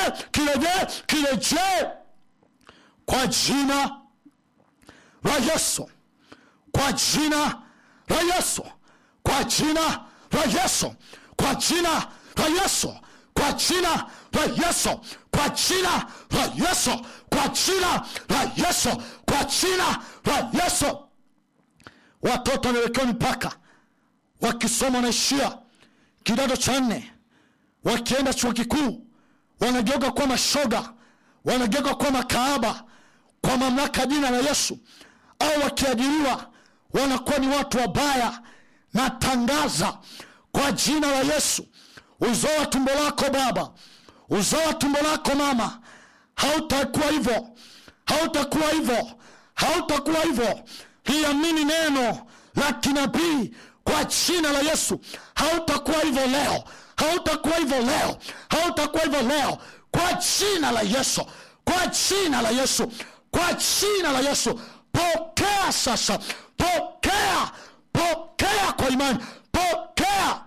kirejee kirejee kwa jina la yesu kwa jina la yesu kwa jina la yesu kwa jina la yesu kwa jina la yesu kwa jina la yesu kwa jina la yesu kwa jina la yesu watoto wanawekewa mipaka wakisoma wanaishia kidato cha nne wakienda chuo kikuu wanageuka kuwa mashoga wanageuka kuwa makaaba kwa mamlaka ya jina la yesu au wakiajiriwa wanakuwa ni watu wabaya natangaza kwa jina la yesu uzao wa tumbo lako baba uzao wa tumbo lako mama hautakuwa hivyo hautakuwa hivyo hautakuwa hivyo liamini neno la kinabii kwa jina la yesu hautakuwa hivyo leo hautakuwa hivyo leo hautakuwa hivyo leo kwa jina la yesu kwa jina la yesu kwa jina la yesu pokea sasa pokea pokea kwa imani pokea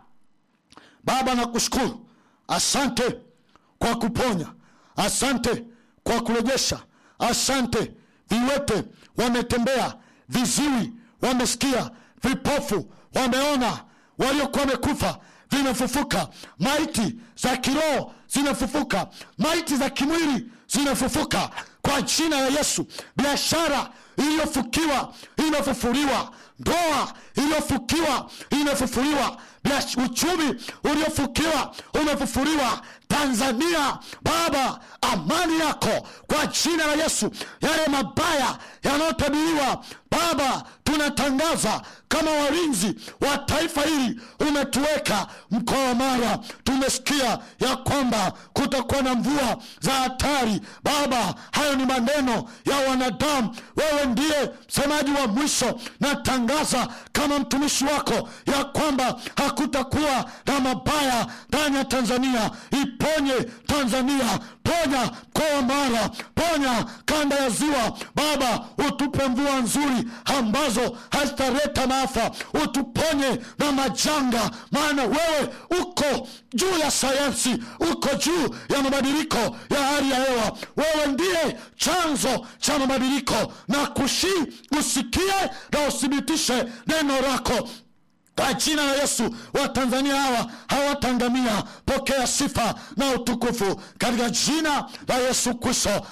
baba nakushukuru asante kwa kuponya asante kwa kurejesha asante viwete wametembea viziwi wamesikia vipofu wameona waliokuwa wamekufa vimefufuka maiti za kiroho zinafufuka maiti za kimwili zinafufuka kwa jina la yesu biashara iliyofukiwa imefufuliwa ndoa iliyofukiwa imefufuliwa Biash- uchumi uliofukiwa umefufuliwa tanzania baba amani yako kwa jina la yesu yale mabaya yanayotabiriwa baba tunatangaza kama walinzi wa taifa hili umetuweka mkoa wa mara tumesikia ya kwamba kutakuwa na mvua za hatari baba hayo ni maneno ya wanadamu wewe ndiye msemaji wa mwisho natangaza kama mtumishi wako ya kwamba hakutakuwa na mabaya ndani ya tanzania iponye tanzania ponya mkoa wa mara ponya kanda ya ziwa baba utupe mvua nzuri ambazo hazitaleta maafa utuponye na majanga maana wewe uko juu ya sayansi uko juu ya mabadiliko ya hali ya hewa wewe ndiye chanzo cha mabadiliko na kushii usikie na uthibitishe neno lako kwa jina la yesu watanzania hawa hawatangamia pokea sifa na utukufu katika jina la yesu kristo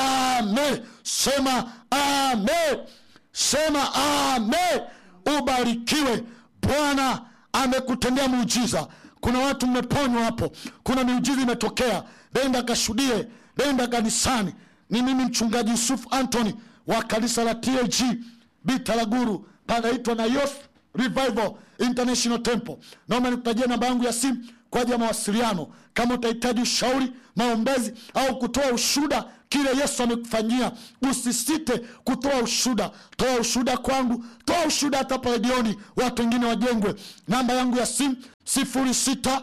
amen sema amen sema amen ubarikiwe bwana amekutendea muujiza kuna watu mmeponywa hapo kuna miujiza imetokea nenda kashuhudie nenda kanisani ni mimi mchungaji yusufu antony wa kanisa la tag bitaraguru panaitwa na yoth revival international temple naomba nikutajia namba yangu ya simu kwa ajili ya mawasiliano kama utahitaji ushauri maombezi au kutoa ushuda kile yesu amekufanyia usisite kutoa ushuda toa ushuda kwangu toa ushuda hata hapa redioni watu wengine wajengwe namba yangu ya simu sifuri sita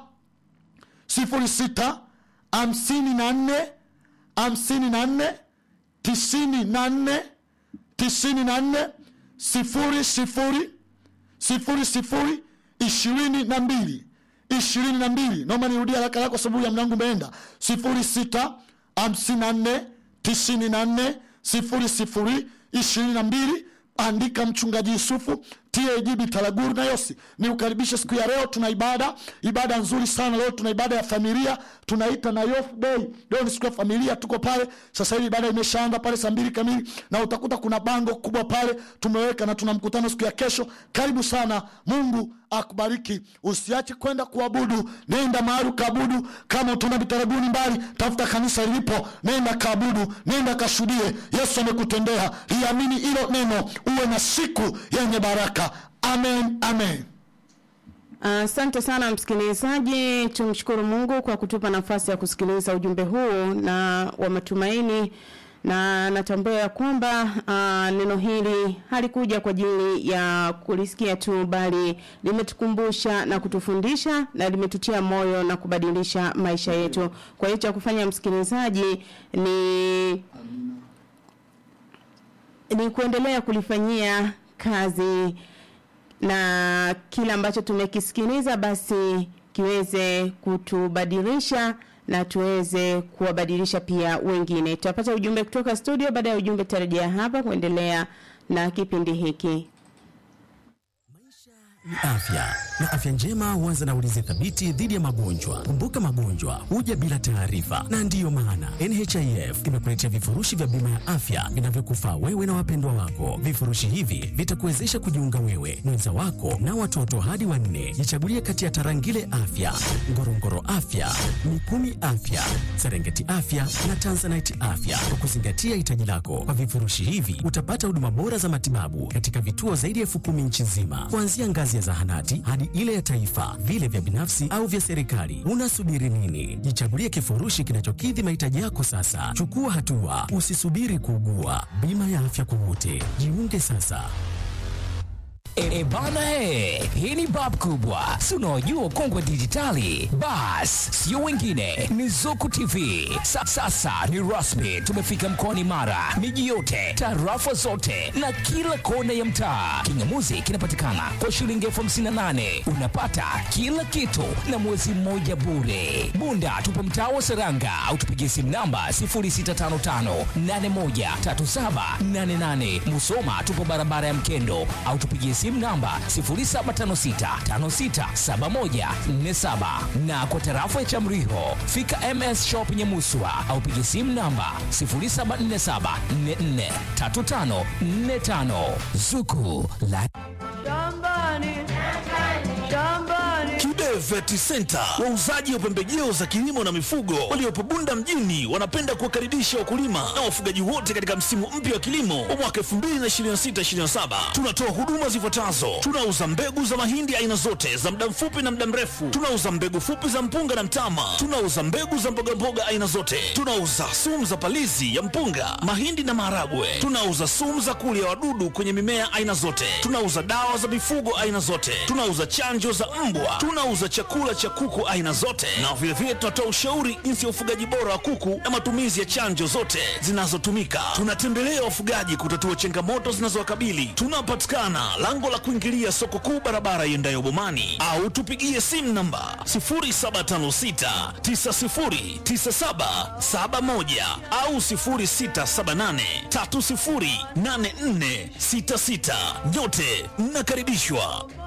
sifuri sita hamsini na nne hamsini na nne tisini na nne tisini na nne sifuri sifuri sifuri sifuri ishirini na mbili ishirini na mbili naomba nirudia haraka haraka kwa sababu ya mlango umeenda sifuri sita hamsini na nne tisini na nne sifuri sifuri ishirini na mbili andika mchungaji yusufu tag bitaraguru na yosi ni ukaribishe siku ya leo tuna ibada ibada nzuri sana leo tuna ibada ya familia tunaita na yof day leo ni siku ya familia tuko pale sasa hivi ibada imeshaanza pale saa mbili kamili na utakuta kuna bango kubwa pale tumeweka na tuna mkutano siku ya kesho karibu sana mungu akubariki usiache kwenda kuabudu nenda mahali ukaabudu kama utaona bitaraguni mbali tafuta kanisa lilipo nenda kaabudu nenda kashuhudie yesu amekutendea liamini hilo neno uwe na siku yenye baraka amen amen Asante uh, sana msikilizaji, tumshukuru Mungu kwa kutupa nafasi ya kusikiliza ujumbe huu na wa matumaini, na natambua ya kwamba uh, neno hili halikuja kwa ajili ya kulisikia tu, bali limetukumbusha na kutufundisha na limetutia moyo na kubadilisha maisha yetu. Kwa hiyo cha kufanya msikilizaji ni ni kuendelea kulifanyia kazi na kile ambacho tumekisikiliza basi kiweze kutubadilisha na tuweze kuwabadilisha pia wengine. Tutapata ujumbe kutoka studio, baada ya ujumbe tutarejea hapa kuendelea na kipindi hiki. ni afya na afya njema huanza na ulinzi thabiti dhidi ya magonjwa. Kumbuka, magonjwa huja bila taarifa, na ndiyo maana NHIF imekuletea vifurushi vya bima ya afya vinavyokufaa wewe na wapendwa wako. Vifurushi hivi vitakuwezesha kujiunga wewe, mwenza wako na watoto hadi wanne. Jichagulie kati ya Tarangire Afya, Ngorongoro Afya, Mikumi Afya, Serengeti Afya na Tanzanite Afya kwa kuzingatia hitaji lako. Kwa vifurushi hivi utapata huduma bora za matibabu katika vituo zaidi ya elfu kumi nchi nzima, kuanzia ngazi ya zahanati hadi ile ya taifa, vile vya binafsi au vya serikali. Unasubiri nini? Jichagulie kifurushi kinachokidhi mahitaji yako sasa. Chukua hatua, usisubiri kuugua. Bima ya afya kwa wote, jiunge sasa. E bana he, hii ni bab kubwa, si unaojua kongwe dijitali. Bas, sio wengine, ni Zuku TV. Sa, sasa ni rasmi, tumefika mkoani Mara, miji yote, tarafa zote na kila kona ya mtaa. Kingamuzi kinapatikana kwa shilingi elfu hamsini na nane unapata kila kitu na mwezi mmoja bure. Bunda tupo mtaa wa Seranga au tupigie simu namba 0655813788. Musoma tupo barabara ya Mkendo au tupigie simu namba 0756567147 na kwa tarafa ya Chamriho fika MS Shop Nyamuswa au pigie simu namba 0747443545 Zuku la Kibe Vet Center, wauzaji wa pembejeo za kilimo na mifugo waliopo Bunda mjini, wanapenda kuwakaribisha wakulima na wafugaji wote katika msimu mpya wa kilimo wa mwaka 2026/2027. Tunatoa huduma zifuatazo: tunauza mbegu za mahindi aina zote za muda mfupi na muda mrefu, tunauza mbegu fupi za mpunga na mtama, tunauza mbegu za mbogamboga aina zote, tunauza sumu za palizi ya mpunga, mahindi na maharagwe, tunauza sumu za kulia wadudu kwenye mimea aina zote, tunauza dawa za mifugo aina zote, tunauza chanjo za mbwa, tunauza chakula cha kuku aina zote, na vilevile tunatoa ushauri jinsi ya ufugaji bora wa kuku na matumizi ya chanjo zote zinazotumika. Tunatembelea wafugaji kutatua changamoto zinazowakabili. Tunapatikana lango la kuingilia soko kuu, barabara iendayo Bomani, au tupigie simu namba 0756909771 au 0678308466. Nyote mnakaribishwa.